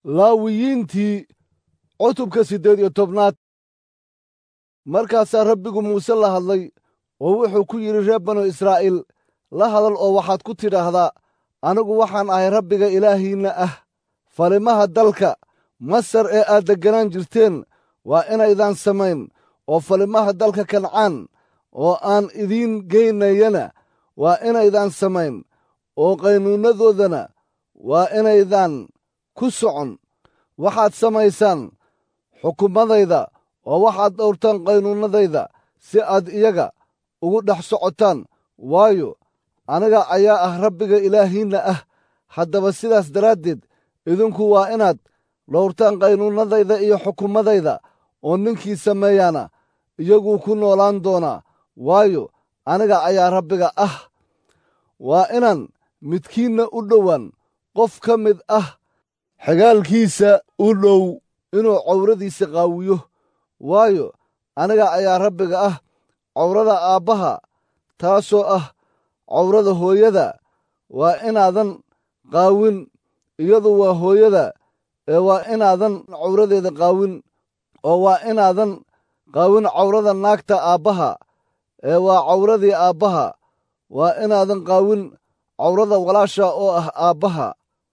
laawiyiintii cutubka siddeed iyo tobnaad markaasaa rabbigu muuse la hadlay oo wuxuu ku yidhi reer banu israa'iil la hadal oo waxaad ku tidhaahdaa anigu waxaan ahay rabbiga ilaahiinna ah falimaha dalka masar ee aad degganaan jirteen waa inaydaan samayn oo falimaha dalka kancaan oo aan idiin geynayana waa inaydaan samayn oo qaynuunnadoodana waa inaydaan ku socon waxaad samaysaan xukumadayda oo waxaad dhowrtaan qaynuunnadayda si aad iyaga ugu dhex socotaan waayo aniga ayaa ah rabbiga ilaahiinna ah haddaba sidaas daraaddeed idinku waa inaad dhowrtaan qaynuunnadayda iyo xukumadayda oo ninkii sameeyaana iyaguu ku noolaan doonaa waayo aniga ayaa rabbiga ah waa inaan midkiinna u dhowaan qof ka mid ah xagaalkiisa u dhow inuu cawradiisa qaawiyo waayo aniga ayaa rabbiga ah cawrada aabbaha taasoo ah cawrada hooyada waa inaadan qaawin iyadu waa hooyada ee waa inaadan cawradeeda qaawin oo waa inaadan qaawin cawrada naagta aabbaha ee waa cawradii aabbaha waa inaadan qaawin cawrada walaasha oo ah aabbaha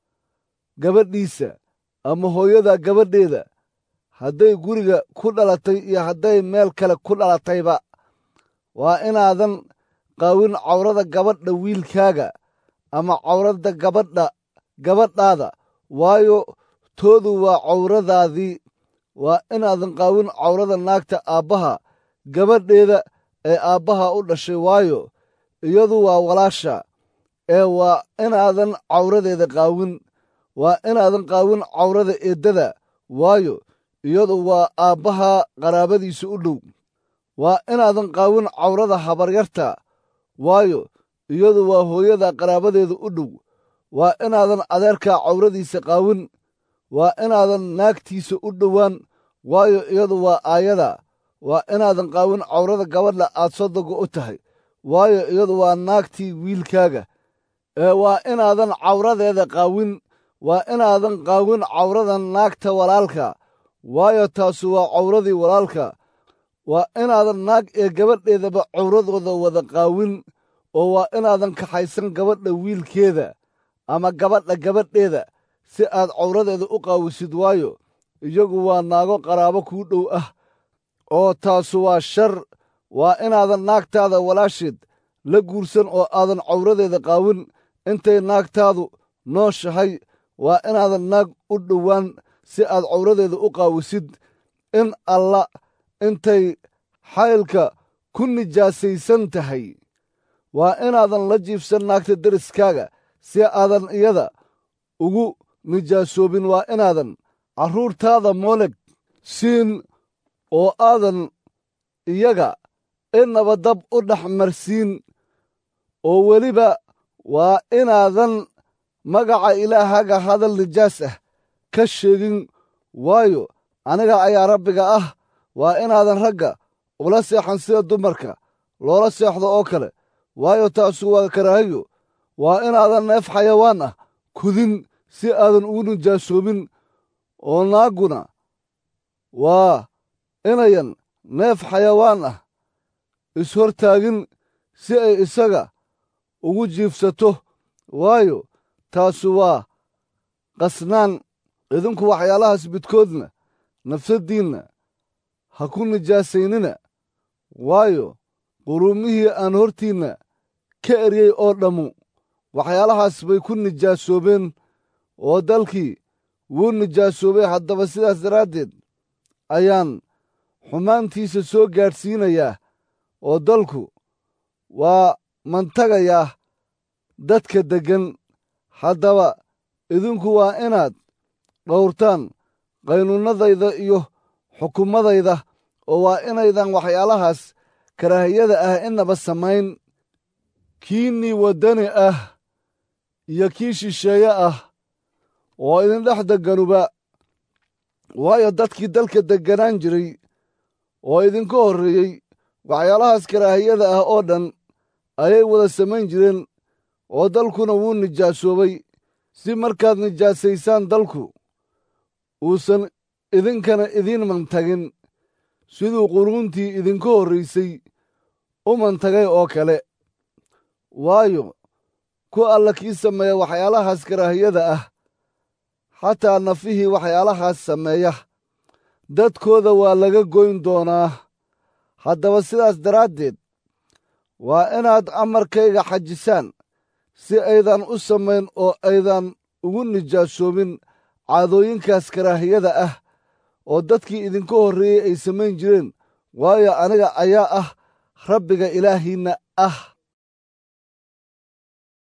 gabadhiisa ama hooyada gabadheeda hadday guriga ku dhalatay iyo hadday meel kale ku dhalatayba waa inaadan qaawin cawrada gabadha wiilkaaga ama cawrada gabadha gabadhaada waayo toodu waa cawradaadii waa inaadan qaawin cawrada naagta aabbaha gabadheeda ee aabbaha u dhashay waayo iyadu waa walaasha ee waa inaadan cawradeeda qaawin waa inaadan qaawin cawrada eeddada waayo iyadu waa aabbaha qaraabadiisa u dhow waa inaadan qaawin cawrada habaryarta waayo iyadu waa hooyada qaraabadeeda u dhow waa inaadan adeerkaa cawradiisa qaawin waa inaadan naagtiisa u dhowaan waayo iyadu waa aayada waa inaadan qaawin cawrada gabadha aad sodoga u tahay waayo iyadu waa naagtii wiilkaaga ee waa inaadan cawradeeda qaawin waa inaadan qaawin cawrada naagta walaalka waayo taasu waa cawradii walaalka waa inaadan naag ee gabadheedaba cawradooda wada qaawin oo waa inaadan kaxaysan gabadha wiilkeeda ama gabadha gabadheeda si aad cawradeeda u qaawisid waayo iyagu waa naago qaraabo kuu dhow ah oo taasu waa shar waa inaadan naagtaada walaasheed la guursan oo aadan cawradeeda qaawin intay naagtaadu nooshahay waa inaadan naag u dhowaan si aad cawradeeda u qaawisid in alla intay xaylka ku nijaasaysan tahay waa inaadan la jiifsan naagta deriskaaga si aadan iyada ugu nijaasoobin waa inaadan carruurtaada mooleg siin oo aadan iyaga inaba dab u dhex marsiin oo weliba waa inaadan magaca ilaahaga hadal nijaas ah ka sheegin waayo aniga ayaa rabbiga ah waa inaadan ragga ula seexan sida dumarka loola seexdo oo kale waayo taasu waa karaahiyo waa inaadan neef xayawaan ah kudin si aadan ugu nijaasoobin oo naagguna waa inayan neef xayawaan ah ishortaagin si ay isaga ugu jiifsato waayo taasu waa qasnaan idinku waxyaalahaas midkoodna nafsaddiinna ha ku nijaasaynina waayo quruumihii aan hortiinna ka eryey oo dhammu waxyaalahaas bay ku nijaasoobeen oo dalkii wuu nijaasoobay haddaba sidaas daraaddeed ayaan xumaantiisa soo gaadhsiinayaa oo dalku waa mantagayaa dadka deggan haddaba idinku waa inaad dhowrtaan qaynuunnadayda iyo xukumadayda oo waa inaydan waxyaalahaas karaahiyada ah inaba samayn kiinnii waddani ah iyo kii shisheeye ah oo idin dhex degganuba waayo dadkii dalka degganaan jiray oo idinka horreeyey waxyaalahaas karaahiyada ah oo dhan ayay wada samayn jireen oo dalkuna wuu nijaasoobay si markaad nijaasaysaan dalku uusan idinkana idiin mantagin siduu quruuntii idinka horraysay u mantagay oo kale waayo ku alla kii sameeya waxyaalahaas karaahiyada ah xataa nafihii waxyaalahaas sameeya dadkooda waa laga goyn doonaa haddaba sidaas daraaddeed waa inaad amarkayga xajisaan si aydan u samayn oo aydan ugu nijaasoobin caadooyinkaas karaahiyada ah oo dadkii idinka horreeyey ay samayn jireen waayo aniga ayaa ah rabbiga ilaahiinna ah